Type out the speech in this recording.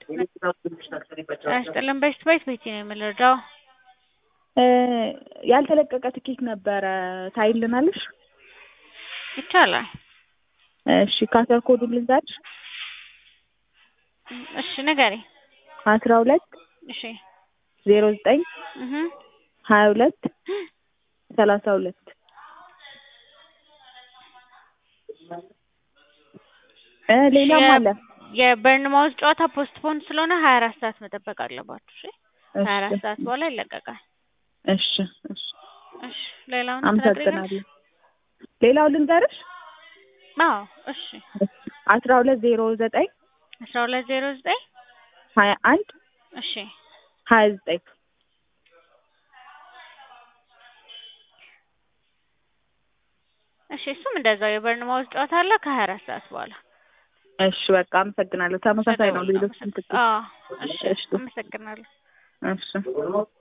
ያስጥልን በሽት ባይት ቤቲ ነው የምንረዳው። ያልተለቀቀ ትኬት ነበረ ታይልናለሽ? ይቻላል። እሺ ካሰር ኮዱን ልንገርሽ። እሺ ንገሪ። አስራ ሁለት እሺ ዜሮ ዘጠኝ እህ ሀያ ሁለት ሰላሳ ሁለት እ ሌላም አለ። የበርንማውዝ ጨዋታ ፖስትፖን ስለሆነ ሀያ አራት ሰዓት መጠበቅ አለባችሁ። እሺ እሺ ሀያ አራት ሰዓት በኋላ ይለቀቃል። እሺ እሺ እሺ ሌላውን አመሰግናለሁ። ሌላው ልንገርሽ። አዎ እሺ አስራ ሁለት ዜሮ ዘጠኝ አስራ ሁለት ዜሮ ዘጠኝ ሀያ አንድ እሺ ሀያ ዘጠኝ እሺ እሱም እንደዛው የበርንማውዝ ጨዋታ አለ ከሀያ አራት ሰዓት በኋላ እሺ በቃ አመሰግናለሁ። ተመሳሳይ ነው ሌሎች አዎ እሺ አመሰግናለሁ። እሺ